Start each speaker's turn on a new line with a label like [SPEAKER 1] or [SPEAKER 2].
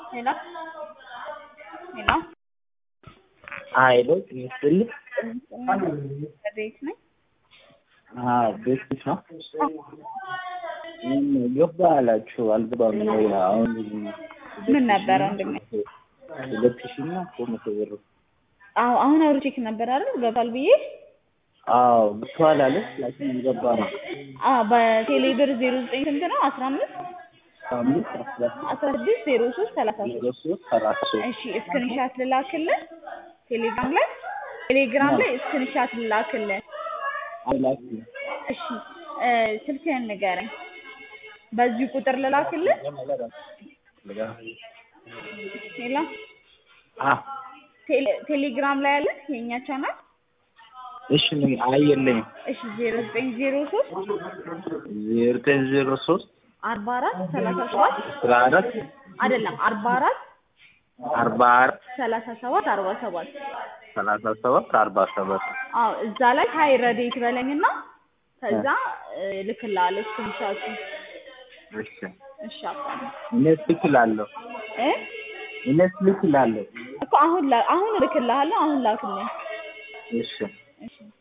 [SPEAKER 1] ሄሎ ሄሎ
[SPEAKER 2] ሀይሎ ይስጥልኝ።
[SPEAKER 1] ቤት ነኝ።
[SPEAKER 2] ቤት ነው ገባ አላችሁ አልገባም። አሁን
[SPEAKER 1] ምን ነበረ ወንድሜ?
[SPEAKER 2] ሁለት ሺህ እና ሶስት መቶ ብር
[SPEAKER 1] አዎ አሁን አውርቼክ ነበር አይደል? ገብቷል ብዬ
[SPEAKER 2] አዎ ብቷል አለ ላኪን ገባ ነው
[SPEAKER 1] አዎ በቴሌ ብር ዜሮ ዘጠኝ ስንት ነው? አስራ አምስት
[SPEAKER 2] አምስት አስራ
[SPEAKER 1] አስራ ስድስት ዜሮ ሶስት ሰላሳ ሶስት
[SPEAKER 2] ዜሮ ሶስት ሰላሳ ሶስት
[SPEAKER 1] እሺ ስክሪንሻት ልላክልን ቴሌግራም ላይ ቴሌግራም ላይ ስክሪንሻት ልላክልን
[SPEAKER 2] አላኪ
[SPEAKER 1] እሺ እ ስልክህን ንገረኝ በዚህ ቁጥር ልላክልን ሄሎ
[SPEAKER 2] አ
[SPEAKER 1] ቴሌ- ቴሌግራም ላይ አለ የእኛ ቻናል
[SPEAKER 2] እሺ ምን አየለኝ
[SPEAKER 1] እሺ ዜሮ ዘጠኝ ዜሮ ሶስት
[SPEAKER 2] ዜሮ ዘጠኝ ዜሮ ሶስት
[SPEAKER 1] አርባ አራት ሰላሳ ሰባት
[SPEAKER 2] አስራ አራት
[SPEAKER 1] አይደለም አርባ አራት
[SPEAKER 2] አርባ አራት
[SPEAKER 1] ሰላሳ ሰባት አርባ ሰባት
[SPEAKER 2] ሰላሳ ሰባት አርባ ሰባት
[SPEAKER 1] አዎ እዛ ላይ ሀይ ረዴት በለኝና ከዛ እ ልክልሃለሁ ስክሪንሻቱ
[SPEAKER 2] እሺ
[SPEAKER 1] እሺ አባ
[SPEAKER 2] እኔስ ልክላለሁ
[SPEAKER 1] እ
[SPEAKER 2] እኔስ ልክላለሁ
[SPEAKER 1] እኮ አሁን ላ- አሁን እልክልሃለሁ አሁን ላክልኝ
[SPEAKER 2] እሺ
[SPEAKER 1] እሺ